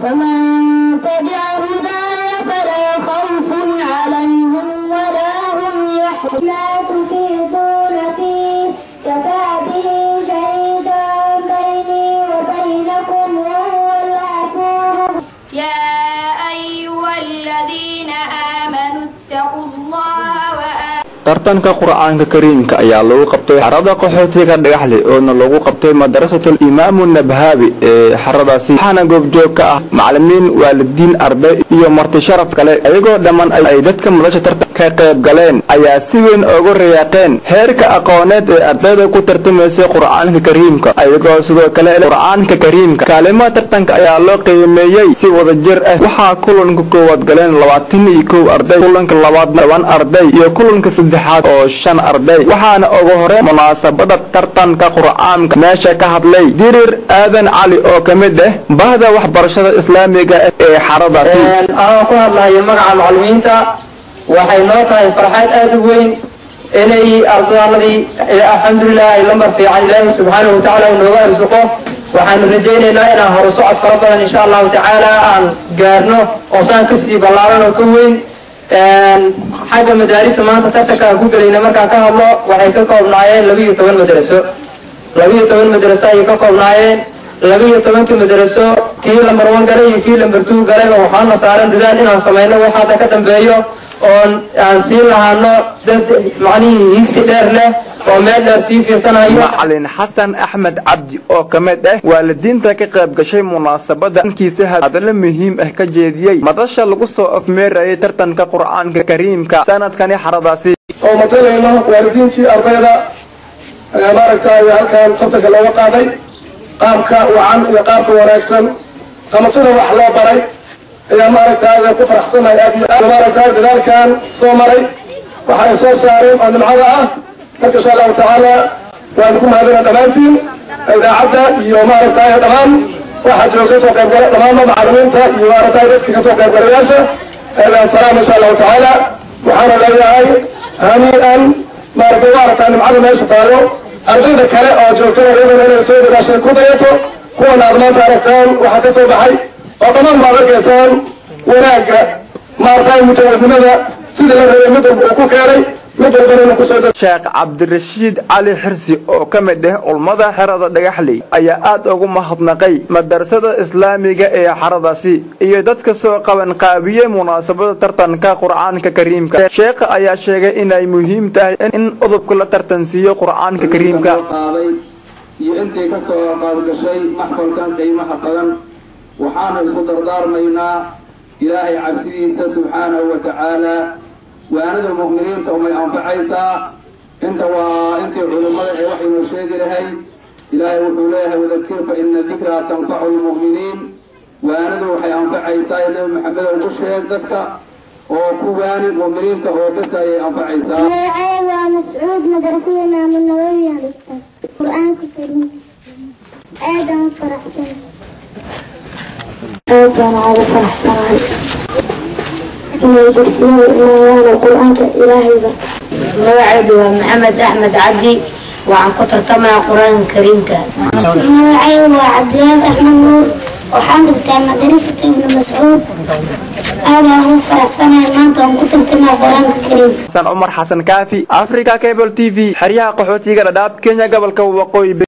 فمن تبع هداي فلا خوف عليهم ولا هم يحزنون لا تفيضون فيه كفى به شهيدا بيني وبينكم وهو الغفور يا أيها الذين آمنوا اتقوا الله وآمنوا tartanka qur-aanka kariimka ayaa lagu qabtay xarada qaxootiga dhagaxle oona lagu qabtay madrasatul imaamu nabhaabi ee xaradaasi waxaana goobjoog ka ah macalimiin waalidiin arday iyo marti sharaf kale ayagoo dhammaan ay dadka madasha tartan ka qayb galeen ayaa si weyn ugu rayaaqeen heerka aqooneed ee ardayda ku tartamaysay qur-aanka kariimka ayagoo sidoo kale qur-aanka kariimka kaalimaha tartanka ayaa loo qiimeeyey si wadajir ah waxaa kulanka koowaad galeen labaatan iyo kow arday kulanka labaadna toban arday iyo kulanka saddexaad oo shan arday waxaana ugu hore munaasabada tartanka qur-aanka meesha ka hadlay dirir aadan cali oo ka mid ah bahda waxbarashada islaamiga ah ee xaradaasi anoo ku hadlayo magaca macalimiinta waxay noo tahay farxad aada u weyn inay ardaaladii alxamdulilah ay lambar fiican ilaahi subxaanahu watacaala uu nooga arsuqo waxaanu rajaynaynaa inaan hore socod fara badan insha allahu tacaala aan gaarno oo saan kasii ballaaran oo ka weyn xagga madaarisa maanta tartanka aan ku gelayna markaan ka hadlo waxay ka koobnaayeen laba iyo toban madraso laba iyo toban madraso ayay ka koobnaayeen laba iyo tobankii madraso kii lambar one galay iyo kii lambar two galayba waxaana saaran dadaal inaan samayno wax hadda ka dambeeyo oon aan siin lahaano dad macnihii higsi dheer leh oo meel dheer sii fiirsanayo macalin xasan axmed cabdi oo ka mid ah waalidiinta ka qayb gashay munaasabada ankiisa hadallo muhiim ah ka jeediyey madasha lagu soo afmeerayay tartanka qur-aanka kariimka sanadkani xaradaasi oo matalayno waalidiintii ardayda ayaa maaragtay halkan tartanka looga qaaday qaabka wacan iyo qaabka wanaagsan ama sida wax loo baray ayaa maaragtay ku faraxsanahay aad iyo aad maaragtay dadaalkan soo maray waxa ay soo saareen oo nimcada ah marka insha allahu tacaala waan ku mahadina dhammaantiin idaacadda iyo maaragtay dhammaan waxaa jooga kasoo qaybgala dhammaanba macalimiinta iyo maaragtay dadka kasoo qaybgalayaasha salaam insha allahu tacaala waxaana leeyahay hanii'an maaragtay maaragtay nimcada meesha taalo ardayda kale oo joogtana iyadana inay soo dadaashay ku dayato kuwana aad maanta aragtaan waxaa ka soo baxay oo dhammaan baad arkaysaan wanaagga maaragtay mujahadnimada sidii la rabay mid walba uu ku keenay mid walbana inuu kusoo dad sheekh cabdirashiid cali xirsi oo ka mid ah ulmada xerada dhagaxley ayaa aad ugu mahadnaqay madrasada islaamiga ee xaradaasi iyo dadka soo qaban qaabiyey munaasabada tartanka qur-aanka kariimka sheekha ayaa sheegay inay muhiim tahay in udubka la tartansiiyo qur-aanka kariimka qaaday iyo intii ka soo qaadgashay maxfalkan qiimaha badan waxaanu isku dardaarmaynaa ilaahay cabsidiisa subxaanahu wa tacaala waanada mu'miniinta umay anfacaysaa inta waa intii culimmada ee waxaynu sheegi lahay ilaahay wuxuu leeyahay wadakir fa ina dikraa tanfacu lmu'miniin waanadu waxay anfacaysaa ee nabi maxamed ugu sheeg dadka oo ku waani mu'miniinta oo bes ayay anfacaysaa magacayga waa mascuud madrasada imaamu nawawi aan dhigtaa qur-aanka kariim aadaan u faraxsanahay aad baan ugu faraxsanahay inay dugsiyada imaadaan oo qur-aanka ilaahay barta magacaydu waa maxamed axmed cabdi waxaan ku tartamayaa qur-aanka kariimka magacayga waa cabdiwaab axmed nuur waxaan dhigtaa madrasatu ibnu mascuud aadaan ugu faraxsanahay maanta waan ku tartamaa qur-aanka kariimka xasan cumar xasan kaafi africa cable t v xeryaha qaxootiga dhadhaab kenya gobolka waqooyi